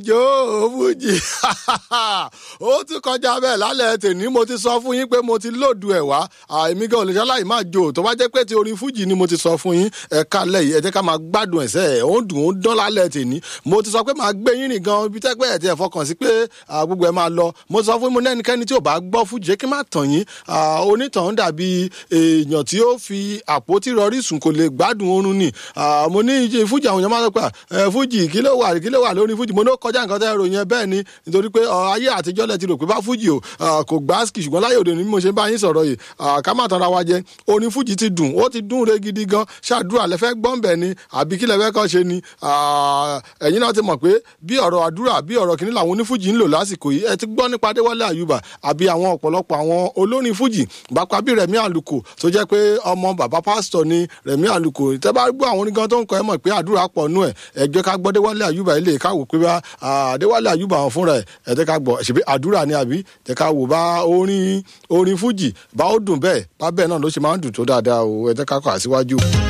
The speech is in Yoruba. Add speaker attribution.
Speaker 1: yóò fújì ó ti kọjá bẹ́ẹ̀ lálẹ́ tèmi mo ti sọ fún yín pé mo ti lòdù ẹ̀ wá èmi gan olùṣọ́ láì máa jò tó bá jẹ́ pé ti orin fújì ni mo ti sọ fún yín ẹ̀ka lẹ́yìn ẹ jẹ́ ká máa gbádùn ẹ̀sẹ̀ ẹ̀ ó ń dùn ó ń dán lálẹ́ tèmi mo ti sọ pé máa gbé yín rìn gan ibi tẹ́pẹ́ ẹ̀ tí ẹ̀ fọkàn sí pé gbogbo ẹ̀ máa lọ mo ti sọ fún yín mo ní ẹnikẹ́ni tí ò bá gbọ́ fújì jẹ́ kí má tàn yín onítàn dàbí èèyàn tí ó fi àpótí rọrí sùn kò lè gbádùn oorun ni mo ní fújì àwọn èèyàn máa sọ pé fújì kí ló wà kí ló wà lórí fújì mo ní ó kọjá nǹkan tẹ́ ẹ̀rọ yẹn bẹ́ẹ̀ ni nítorí pé ayé àtijọ́ lẹ ti rò pé bá fújì o kò gbáàsì ṣùgbọ́n láyé òde ni mo ṣe bá yín sọ̀rọ̀ yìí ká má tanra wa jẹ orin fújì ti dùn ó ti dùn re gidi gan ṣàdúrà lẹ́fẹ́ gbọ́ǹbẹ̀ ni àbí kí lẹ́fẹ́ kọ́ ṣe ni ẹ̀yin náà ti mọ̀ pé bí ọ̀rọ̀ àdúrà bí ọ̀rọ̀ kìíní làwọn onífújì ń lò lásìkò yìí ẹ ti gbọ́ nípa adéwálé àyùbá àbí àwọn ọ̀pọ̀lọpọ̀ àwọn olórin fújì bàpá bí rẹ̀mí àlùkò tó jẹ́ pé ọmọ bàbá pásítọ̀ ni rẹ̀mí àlùkò tẹ́ bá gbọ́ àwọn onígan tó ń kọ́ ẹ mọ̀ pé àdúrà pọ̀ nú ẹ̀ ẹ jẹ́ ká gbọ́ adéwálé àyùbá ilé káwò pé bá adéwálé àyùbá àwọn fúnra ẹ̀ ẹ jẹ́ ká gbọ́ ṣèbí àdúrà ni àbí jẹ́ ká wò bá orin orin fújì bá ó dùn bẹ́ẹ̀ bá bẹ́ẹ̀ náà ló ṣe máa ń dùn tó dáadáa o ẹ jẹ́ ká kọ́ àṣíwájú.